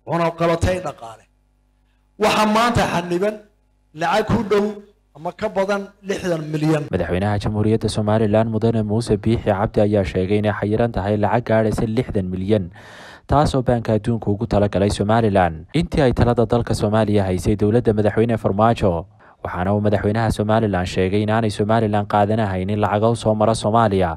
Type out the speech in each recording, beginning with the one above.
cunaqabatay dhaqaale waxaa maanta xaniban lacag ku dhow ama ka badan lixdan milyan madaxweynaha jamhuuriyadda somalilan mudane muuse biixi cabdi ayaa sheegay inay xayiran tahay lacag gaadhaysa lixdan milyan taasoo baanka adduunka ugu talagalay somalilan intii ay talada dalka soomaaliya haysay dowladda madaxweyne farmaajo waxaana uu madaxweynaha somalilan sheegay inaanay somalilan qaadanahaynin lacago soo mara soomaaliya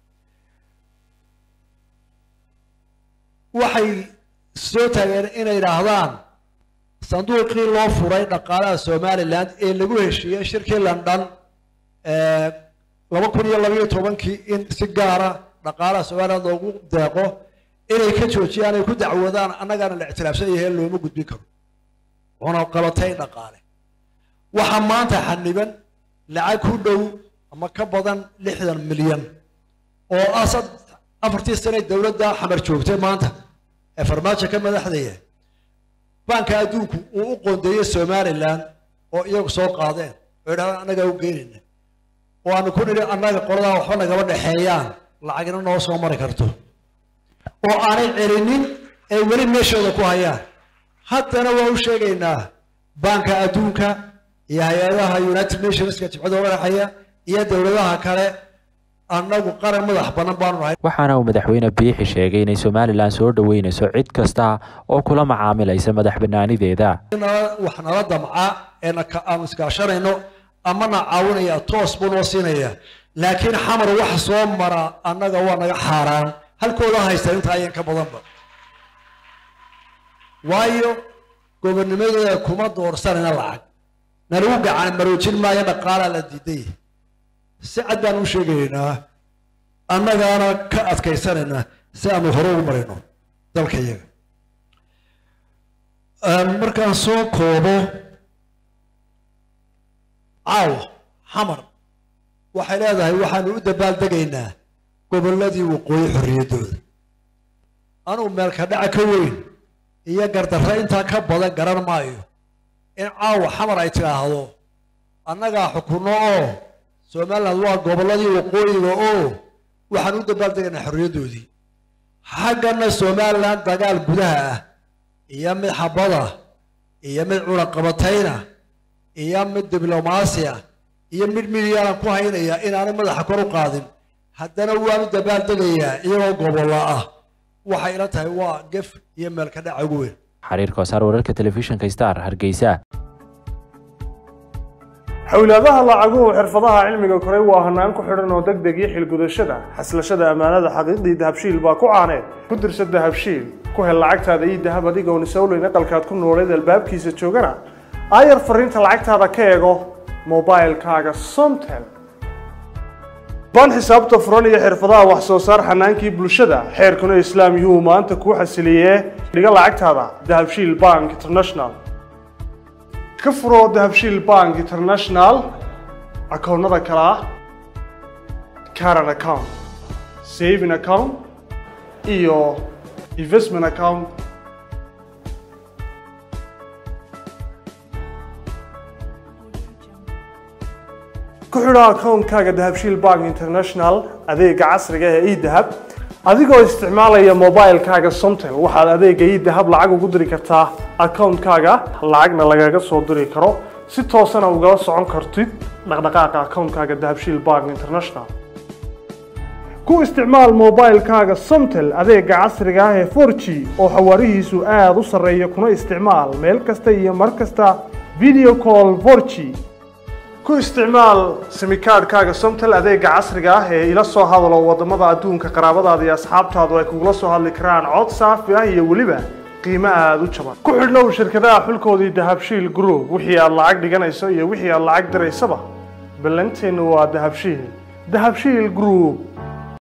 waxay soo taageen inay idhaahdaan sanduuqii loo furay dhaqaalaha somalilan ee lagu heshiiyey shirkii london laba kun iyo labayo tobankii in si gaara dhaqaalaha somalilan loogu deeqo inay ka joojiyaan ay ku dacwoodaan annagaana la ictiraafsan yahay looma gudbin karo cunaqabatay dhaqaale waxaa maanta xaniban lacag ku dhow ama ka badan lixdan milyan oo ah afartii sane dowladda xamar joogtay maanta ee farmaajo ka madaxdaya baanka adduunku uu u qoondeeyey somalilan oo iyagu soo qaadeen oo idhahdaan annagaa u geenayna oo aanu ku nidhi annaga qoladaa waxba nagama dhexeeyaan lacagna noo soo mari karto oo aanay celinin ay weli meeshooda ku hayaan haddana waa u sheegaynaa baanka adduunka iyo hay-adaha united nationska jibcada madaxaya iyo dowladaha kale annagu qaran madax banan baanu nahay waxaana uu madaxweyne biixi sheegay inay somalilan soo dhoweynayso cid kasta oo kula macaamilaysa madax banaanideeda wax nala damca ee aanu iskaashanayno amana caawinaya toos buu noo siinaya laakiin xamar wax soo mara annaga waa naga xaaraan halkooda haysta inta ayan ka badanba waayo gobonnimadooda kuma doorsanayna lacag nalagu gacan maroojin maayo dhaqaalaa la diiday si cad baan u sheegaynaa annagaana ka adkaysanaynaa si aanu hore ugu marayno dalka iyaga markaan soo koobo caawa xamar waxay leedahay waxaanu u dabaaldegaynaa gobolladii waqooyi xorriyaddooda anugu meelka dhaca ka weyn iyo gardarre intaa ka badan garan maayo in caawa xamar ay tidhaahdo annagaa xukunno oo somaliland waa gobolladii waqooyiga oo waxaan u dabaaldegaynaa xorriyaddoodii xaggana somaliland dagaal gudaha ah iyo mid xabada iyo mid cunaqabatayna iyo mid diblomaasiya iyo mid midyaalan ku haynaya inaanay madaxa kor u qaadin haddana waan u dabaaldegayaa iyagoo gobollo ah waxay ila tahay waa gef iyo meelka dhaca ugu weyn xariir koosaar wararka telefishinka star hargeysa xowlaadaha lacaguhu xirfadaha cilmiga koray waa hanaan ku xidhan oo deg deg iyo xilgudashada xaslashada ammaanada xaqiiqdii dahabshiil baa ku caaneed ku dirsa dahabshiil ku hel lacagtaada iyo dahab adigoon isowleyn aqalkaad ku nooleed albaabkiisa joogana aayar fariinta lacagtaada ka eego mobilkaaga somtel baan xisaabta furan iyo xirfadaha wax soo saar xanaankii bulshada xeerkuna islaam yuhu maanta kuu xasiliyee dhiga lacagtaada dahabshiil bank international ka furo dahabshiil bank international akoonnada kale ah caran account saving account iyo investment account ku xidho akoonkaaga dahabshiil bank international adeega casriga ee edahab adigoo isticmaalaya mobilkaaga somtel waxaad adeega edahab lacag ugu diri kartaa akoonkaaga lacagna lagaga soo diri karo si toosana ugala socon kartid dhaqdhaqaaqa akoonkaaga dahabshiil bank international ku isticmaal mobilkaaga somtel adeega casriga ah ee 4g oo xawaarihiisu aada u sarreeya kuna isticmaal meel kasta iyo mar kasta video call 4g ku isticmaal simikaadhkaaga somtel adeega casriga ah ee ila soo hadalo wadamada adduunka qaraabadaada iyo asxaabtaadu ay kugula soo hadli karaan cod saafi ah iyo weliba qiimo aada u jaban ku xidhnow shirkadaha xulkoodii dahabshiil group wixii aad lacag dhiganayso iyo wixii aad lacag diraysaba ballanteennu waa dahabshiil dahabshiil group